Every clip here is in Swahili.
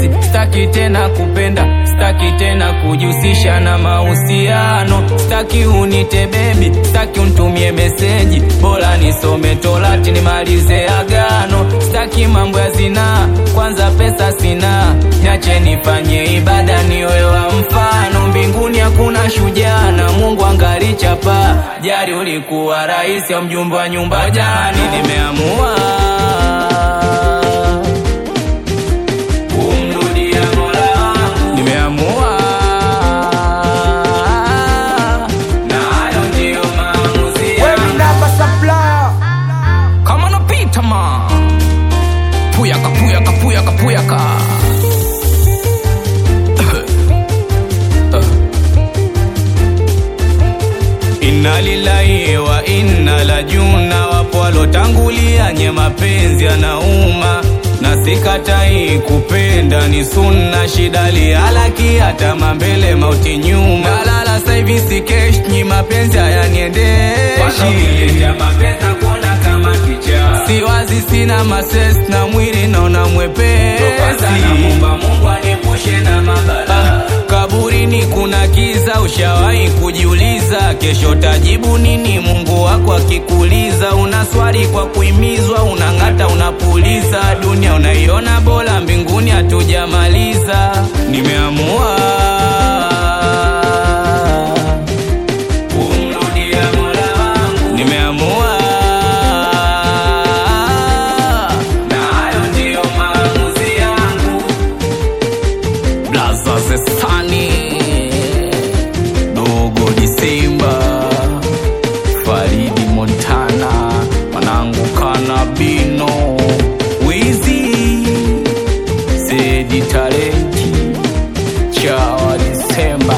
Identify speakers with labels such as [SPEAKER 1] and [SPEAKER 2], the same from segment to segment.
[SPEAKER 1] mapenzi, staki tena kupenda, staki tena kujihusisha na mahusiano, staki unite bebi, staki untumie meseji, bora nisome Torati nimalize agano, staki mambo ya zinaa, kwanza pesa sina, niache nifanye ibada niwe wa mfano, mbinguni hakuna shujaa na Mungu angali chapa, jari ulikuwa rais au mjumbe wa nyumba jani, nimeamua kumrudia Mola wangu, nimeamua na hayo ndiyo maamuzi
[SPEAKER 2] Wewe
[SPEAKER 1] yangu.
[SPEAKER 2] namba supplier.
[SPEAKER 1] kama napita ma puyaka puyaka puyaka puyaka Inna lillahi wa inna la juna, wapo walotangulia nye mapenzi yanauma, na sikatai kupenda ni sunna, shida lihalaki hata mambele mauti nyuma, nalala saivi sikesh nyi mapenzi hayaniendeshi siwazi sina mases na mwili naona mwepesi Ah, kaburini kuna kiza, ushawahi kujiuliza kesho tajibu nini? Mungu wako akikuuliza, una swali kwa kuimizwa, unang'ata, unapuliza, dunia unaiona bora, mbinguni hatujamaliza. Nimeamua kumrudia Mola wangu, nimeamua na hayo ndiyo maamuzi yangu. Blaza Zesani Dogo Disemba Faridi Montana Manangu Kanabino Wizi Zedi Talenti Chawa Disemba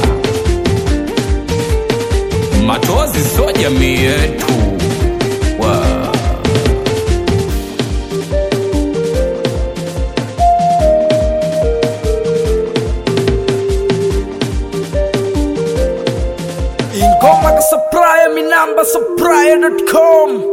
[SPEAKER 1] Matozi so jamii yetu wow.
[SPEAKER 2] Ingoma ka supplier, mi namba supplier.com.